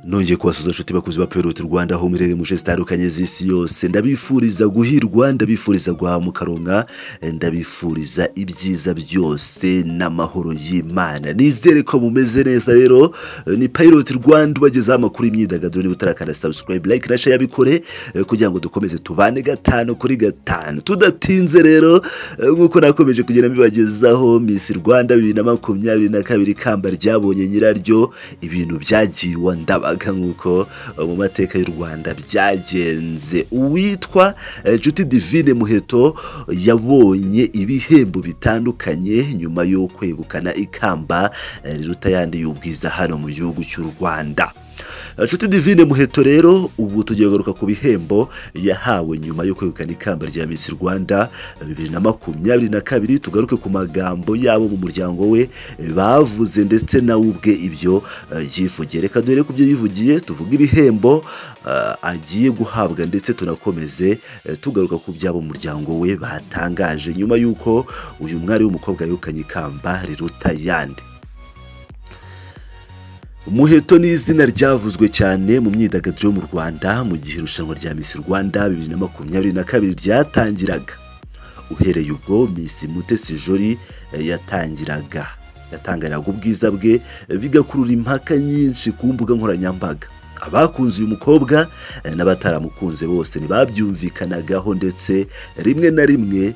nongeye kubasuza inshuti bakuzi ba Peyiroti Rwanda aho muherereye mu nce zitandukanye z'isi yose ndabifuriza guhirwa ndabifuriza guhamuka ronka ndabifuriza ibyiza byose n'amahoro y'Imana nizere ko mumeze neza rero ni Peyiroti Rwanda ubagezaho amakuru y'imyidagaduro niba utarakanda subscribe like na share yabikore kugira ngo dukomeze tubane gatanu kuri gatanu tudatinze rero nk'uko nakomeje kugenda mbibagezaho Miss Rwanda bibiri na makumyabiri na kabiri ikamba ryabonye nyiraryo ibintu byagiwe ndabaga nk'uko eh, mu mateka y'u Rwanda byagenze uwitwa eh, Nshuti Divine Muheto yabonye ibihembo bitandukanye nyuma yo kwegukana ikamba eh, riruta ayandi y'ubwiza hano mu gihugu cy'u Rwanda Nshuti Divine Muheto rero ubu tugiye kugaruka ku bihembo yahawe nyuma yo kwegukana ikamba rya Miss Rwanda bibiri na makumyabiri na kabiri tugaruke ku magambo yabo mu muryango we bavuze ndetse nawe ubwe ibyo eh, yivugiye reka dore ku byo yivugiye tuvuge ibihembo eh, agiye guhabwa ndetse tunakomeze eh, tugaruka ku by'abo mu muryango we batangaje nyuma y'uko uyu mwari w'umukobwa yegukanye ikamba riruta ayandi Muheto ni izina ryavuzwe cyane mu myidagaduro yo mu Rwanda mu gihe irushanwa rya Miss Rwanda bibiri na makumyabiri na kabiri ryatangiraga uhereye ubwo Miss Mutesi Jolly eh, yatangiraga yatangaraga ubwiza bwe eh, bigakurura impaka nyinshi ku mbuga nkoranyambaga abakunze uyu mukobwa eh, n'abataramukunze bose ntibabyumvikanagaho ndetse rimwe na rimwe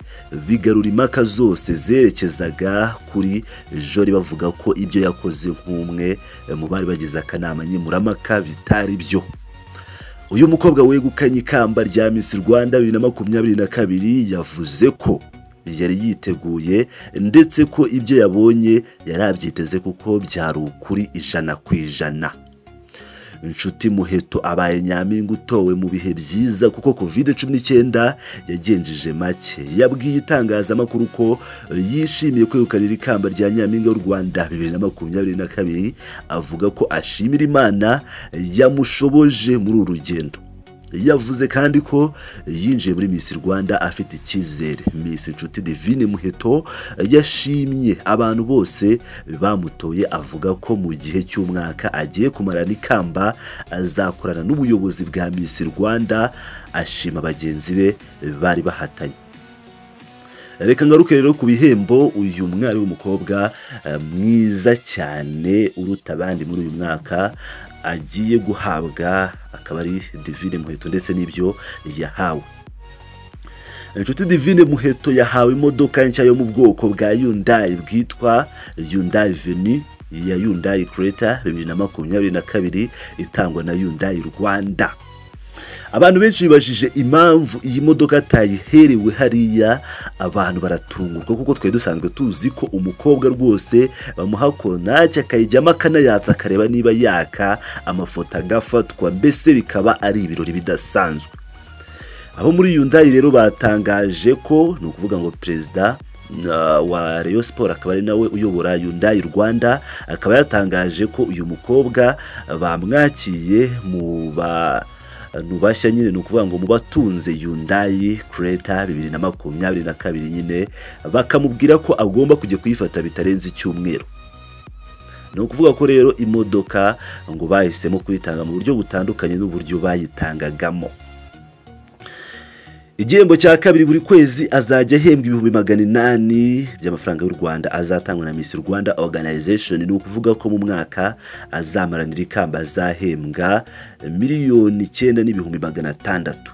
bigarura impaka zose zerekezaga kuri Jolly bavuga ko ibyo yakoze nk'umwe eh, mu bari bagize akanama nkemuramaka bitari byo uyu mukobwa wegukanye ikamba rya Miss Rwanda bibiri na makumyabiri na kabiri yavuze ko yari yiteguye ndetse ko ibyo yabonye yari abyiteze kuko byari ukuri ijana ku ijana inshuti muheto abaye nyampinga utowe mu bihe byiza kuko covid cumi n'icyenda yagenjeje make yabwiye itangazamakuru ko yishimiye kwegukanira ikamba rya nyampinga w'u rwanda bibiri na makumyabiri na kabiri avuga ko ashimira imana yamushoboje muri uru rugendo yavuze kandi ko yinjiye muri Miss Rwanda afite icyizere Miss Nshuti Divine Muheto yashimye abantu bose bamutoye avuga ko mu gihe cy'umwaka agiye kumarana ikamba azakorana n'ubuyobozi bwa Miss Rwanda ashima bagenzi be bari bahatanye reka ngaruke rero ku bihembo uyu mwari w'umukobwa eh, mwiza cyane uruta abandi muri uyu mwaka agiye guhabwa akaba ari divine muheto ndetse n'ibyo yahawe inshuti divine muheto yahawe imodoka nshya yo mu bwoko bwa yundayi bwitwa yundayi veni ya yundayi kereta bibiri na makumyabiri na kabiri itangwa na yundayi rwanda abantu benshi bibajije impamvu iyi modoka atayiherewe hariya abantu baratungurwa kuko twari dusanzwe tuzi ko umukobwa rwose bamuha kontaki akayijyamo akanayatsa akareba niba yaka amafoto agafatwa mbese bikaba ari ibirori bidasanzwe abo muri yundayi rero batangaje ko ni ukuvuga ngo perezida uh, wa Rayon Sport akaba ari nawe uyobora Hyundai Rwanda akaba yatangaje ko uyu mukobwa bamwakiye mu ba abantu bashya nyine ni ukuvuga ngo mu batunze yundayi kereta bibiri na makumyabiri na kabiri nyine bakamubwira ko agomba kujya kuyifata bitarenze icyumweru ni ukuvuga ko rero imodoka ngo bahisemo kuyitanga mu buryo butandukanye n'uburyo bayitangagamo igihembo cya kabiri buri kwezi azajya ahembwa ibihumbi magana inani by'amafaranga y'u rwanda azatangwa na misi rwanda organization ni ukuvuga ko mu mwaka azamaranira ikamba azahembwa miliyoni icyenda n'ibihumbi magana atandatu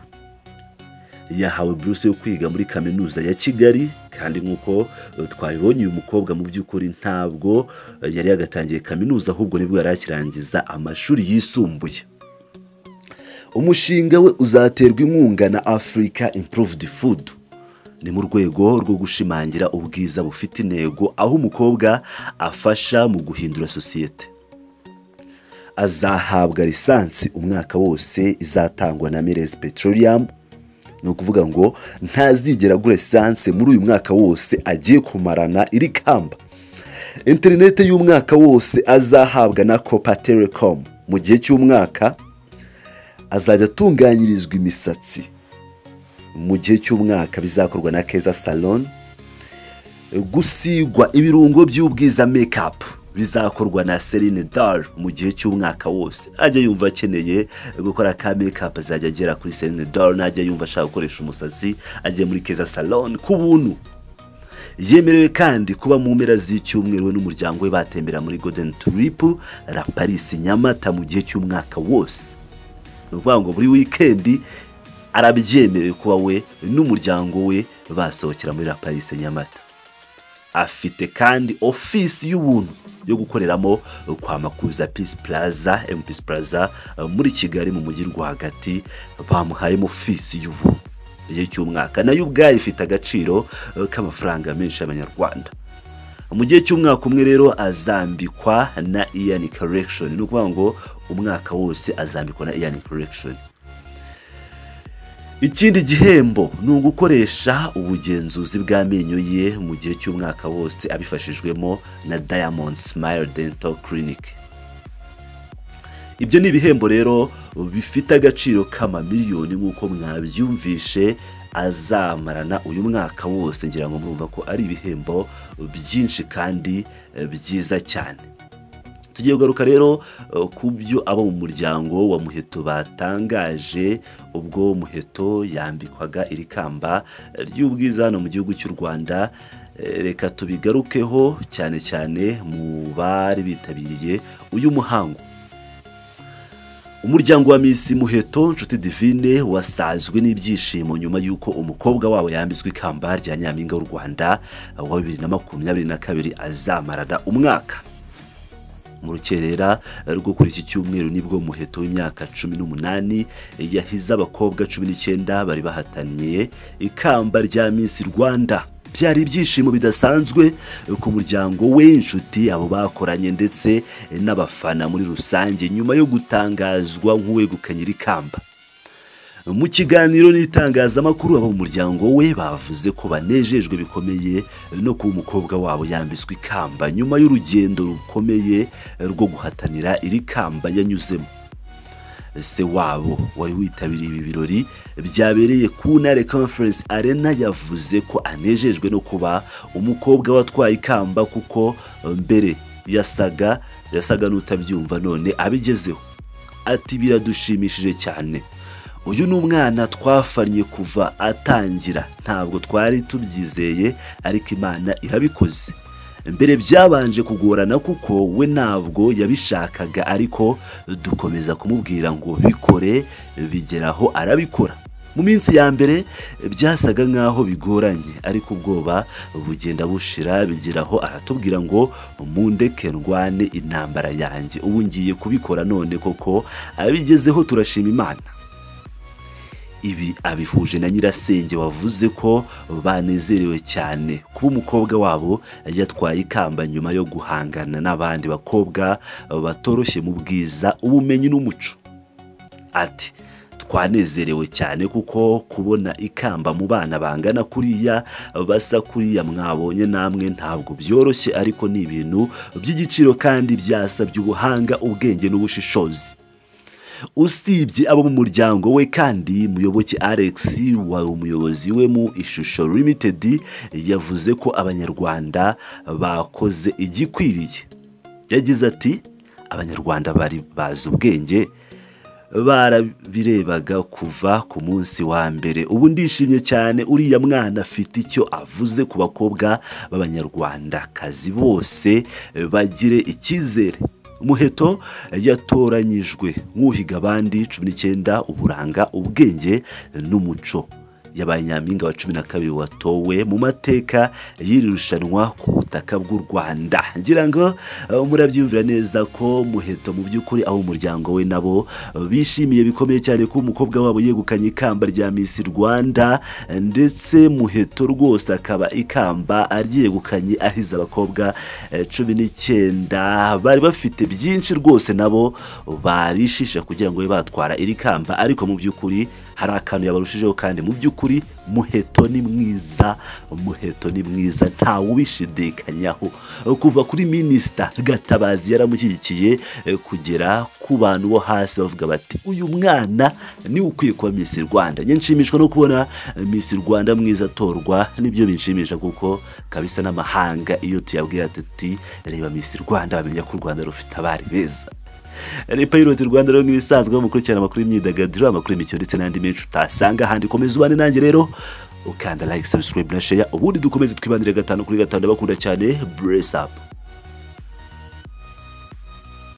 yahawe buruse yo kwiga muri kaminuza ya kigali kandi nk'uko twabibonye uyu mukobwa mu by'ukuri ntabwo yari yagatangiye kaminuza ahubwo nibwo yari akirangiza amashuri yisumbuye umushinga we uzaterwa inkunga na Africa Improved Food ni mu rwego rwo gushimangira ubwiza bufite intego aho umukobwa afasha mu guhindura sosiyete azahabwa lisansi umwaka wose izatangwa na Mires Petroleum ni ukuvuga ngo ntazigera agura lisansi muri uyu mwaka wose agiye kumarana iri kamba interinete y'umwaka wose azahabwa na Copa Telecom mu gihe cy'umwaka azajya atunganyirizwa imisatsi mu gihe cy'umwaka bizakorwa na keza salon gusigwa ibirungo by'ubwiza make up bizakorwa na Celine Dion mu gihe cy'umwaka wose ajya yumva akeneye gukora ka makeup azajya agera kuri Celine Dion ajya yumva ashaka gukoresha umusatsi ajya muri Keza Salon ku buntu yemerewe kandi kuba mu mpera z'icyumweru we n'umuryango we batembera muri Golden Trip La Paris Nyamata mu gihe cy'umwaka wose ni ukuvuga ngo buri wikendi arabyemerewe kuba we n'umuryango we basohokera muri La Paris Nyamata afite kandi ofisi y'ubuntu yo gukoreramo kwa makuza Peace Plaza M Peace Plaza muri Kigali mu mujyi rwagati bamuhayemo ofisi y'ubuntu igihe cy'umwaka nayo ubwayo ifite agaciro k'amafaranga menshi y'abanyarwanda mu gihe cy'umwaka umwe rero azambikwa na Ian Correction ni ukuvuga ngo umwaka wose azambikwa na Ian Correction ikindi gihembo ni ugukoresha ubugenzuzi bw'amenyo ye mu gihe cy'umwaka wose abifashijwemo na Diamond Smile Dental Clinic ibyo ni ibihembo rero bifite agaciro k'amamiliyoni nk'uko mwabyumvishe azamarana uyu mwaka wose ngira ngo murumva ko ari ibihembo byinshi kandi byiza cyane tugiye kugaruka rero ku byo abo mu muryango wa muheto batangaje ubwo muheto yambikwaga iri kamba ry'ubwiza hano mu gihugu cy'u rwanda reka tubigarukeho cyane cyane mu bari bitabiriye uyu muhango umuryango wa misi muheto nshuti divine wasazwe n'ibyishimo nyuma y'uko umukobwa wabo yambitswe ikamba rya nyampinga w'u rwanda wa bibiri na makumyabiri na kabiri azamarana umwaka mu rukerera rwo kuri iki cyumweru nibwo muheto w'imyaka cumi n'umunani yahize abakobwa cumi n'icyenda bari bahataniye ikamba rya misi rwanda byari ibyishimo bidasanzwe ku muryango we inshuti abo bakoranye ndetse n'abafana muri rusange nyuma yo gutangazwa nk'uwegukanye iri kamba mu kiganiro n'itangazamakuru abo mu muryango we bavuze ko banejejwe bikomeye no kuba umukobwa wabo yambitswe ikamba nyuma y'urugendo rukomeye rwo guhatanira iri kamba yanyuzemo se wabo wari witabiriye ibi birori byabereye ku ntare conference arena yavuze ko anejejwe no kuba umukobwa watwaye ikamba kuko mbere yasaga yasaga n'utabyumva none abigezeho ati biradushimishije cyane uyu ni umwana twafanye kuva atangira ntabwo twari tubyizeye ariko imana irabikoze mbere byabanje kugorana kuko we ntabwo yabishakaga ariko dukomeza kumubwira ngo bikore bigeraho arabikora mu minsi ya mbere byasaga nk'aho bigoranye ariko ubwoba bugenda bushira bigeraho aratubwira ngo mundeke ndwane intambara yanjye ubu ngiye kubikora none koko abigezeho turashima imana ibi abihuje na nyirasenge wavuze ko banezerewe cyane kuba umukobwa wabo yatwaye ikamba nyuma yo guhangana n'abandi bakobwa batoroshye mu bwiza ubumenyi n'umuco ati twanezerewe cyane kuko kubona ikamba mu bana bangana kuriya basa kuriya mwabonye namwe ntabwo byoroshye ariko ni ibintu by'igiciro kandi byasabye ubuhanga ubwenge n'ubushishozi usibye abo mu muryango we kandi muyoboke alex wari umuyobozi we mu ishusho limited yavuze ko abanyarwanda bakoze igikwiriye yagize ati abanyarwanda bari bazi ubwenge barabirebaga kuva ku munsi wa mbere ubu ndishimye cyane uriya mwana afite icyo avuze ku bakobwa b'abanyarwandakazi bose bagire icyizere muheto yatoranyijwe nk'uhiga abandi cumi n'icyenda uburanga ubwenge n'umuco yabaye nyampinga wa cumi na kabiri watowe mu mateka y'iri rushanwa ku butaka bw'u rwanda ngira ngo murabyumvira neza ko muheto mu by'ukuri abo umuryango we nabo bishimiye bikomeye cyane ko umukobwa wabo yegukanye ikamba rya misi rwanda ndetse muheto rwose akaba ikamba aryegukanye ahize abakobwa cumi n'icyenda bari bafite byinshi rwose nabo barishisha kugira ngo babe batwara iri kamba ariko mu by'ukuri hari akantu yabarushijeho kandi mu by'ukuri muheto ni mwiza muheto ni mwiza nta wubishidikanyaho kuva kuri minisita gatabazi yaramushyigikiye eh, kugera ku bantu bo hasi bavuga bati uyu mwana ni ukwiye kuba Miss Rwanda njye nshimishwa no kubona eh, Miss Rwanda mwiza atorwa nibyo binshimisha kuko kabisa n'amahanga iyo tuyabwiye ati "Tuti, reba Miss Rwanda bamenya ko u Rwanda rufite abari beza leta y'urwanda rwanda rero nk'ibisanzwe mukurikirana amakuru y'imyidagaduro amakuru y'imikino ndetse n'andi menshi utasanga ahandi komeza ubane nanjye rero ukanda like subscribe na share ubundi dukomeze twibandire gatanu kuri gatanu ndabakunda cyane buresi apu